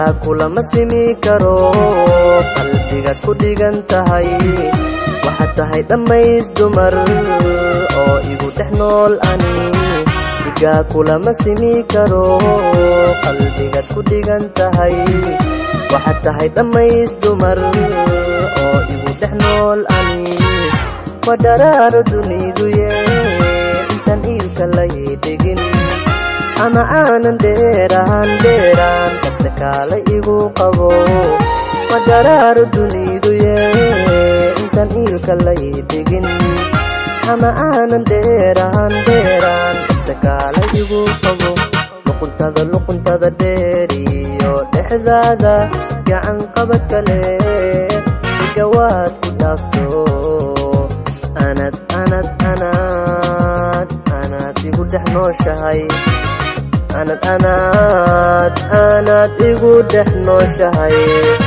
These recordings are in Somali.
dhigaa kulama simi karo qalbigaad ku dhigan tahay waxaad tahay dhammays dumar oo igu dhex nool ani dhigaa kulama simi karo qalbigaad ku dhigan tahay waxaad tahay dhammays dumar oo igu dhex nool ani waa dharaaro duniduye intaan iilka lay dhigin ama aanan dheeraan dheeraan dadka kaala igu qabo waa dharaaro duniduye intaan iilka lay dhigin ama aanan dheeraan dheeraan dadka kaala igu qabo luquntada luquntada dheeriyo dhexdaada gacan qabad kale igawaad ku dhaafto anad anad anad anad igu dhex nooshahay anad anad anad igu dhex nooshahay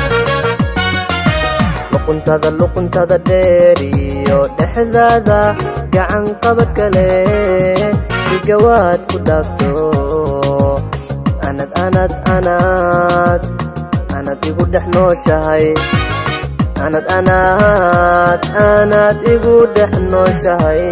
luquntada luquntada dheeriyo dhexdaada gacan qabad kale igawaad ku dhaafto anad anad anad anad igu dhex nooshahay anad anad anad igu dhex nooshahay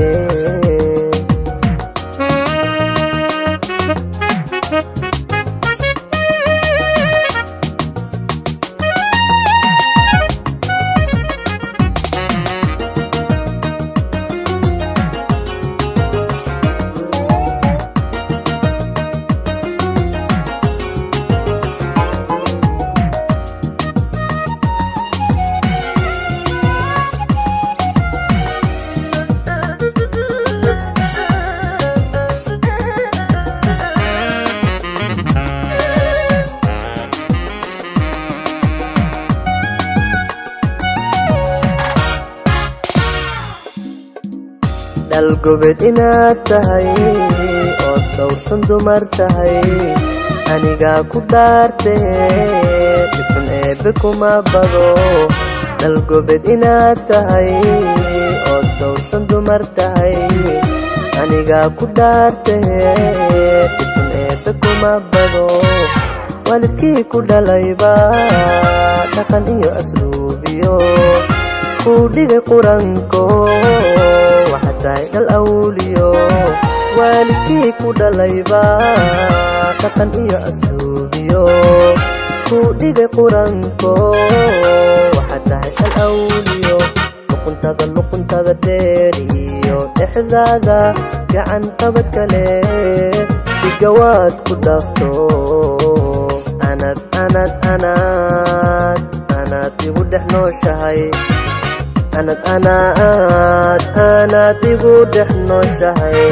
dhalgobed inaad tahay ood dhowrsan dumar tahay anigaa ku dhaartee dhibxun eebbe kuma bado dhalgobed inaad tahay ood dhowrsan dumar tahay anigaa ku dhaartee dhibxun eebbe kuma bado waalidkii ku dhalayba dhaqan iyo asluubiyo kuu dhigay quranko waxaad tahay dhal awliyo waalidkii ku dhalayba dhaqan iyo asluubiyo kuu dhigay quranko waxaad tahay dhal awliyo luquntada luquntada dheeriyo dhexdaada gacan qabad kale dhigawaad ku dhaafto anad anad anad anad igu dhex nooshahay anad anad anad igu dhex nooshahay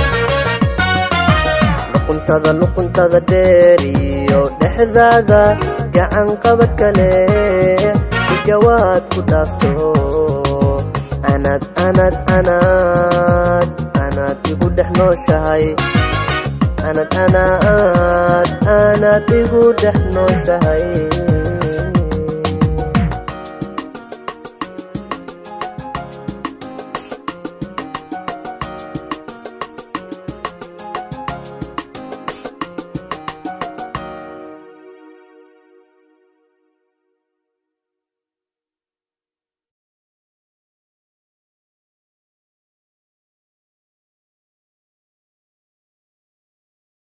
luquntada luquntada dheeriyo dhexdaada gacan qabad kale igawaad ku dhaafto anad anad anad anad igu dhex nooshahay anad anad anad igu dhex nooshahay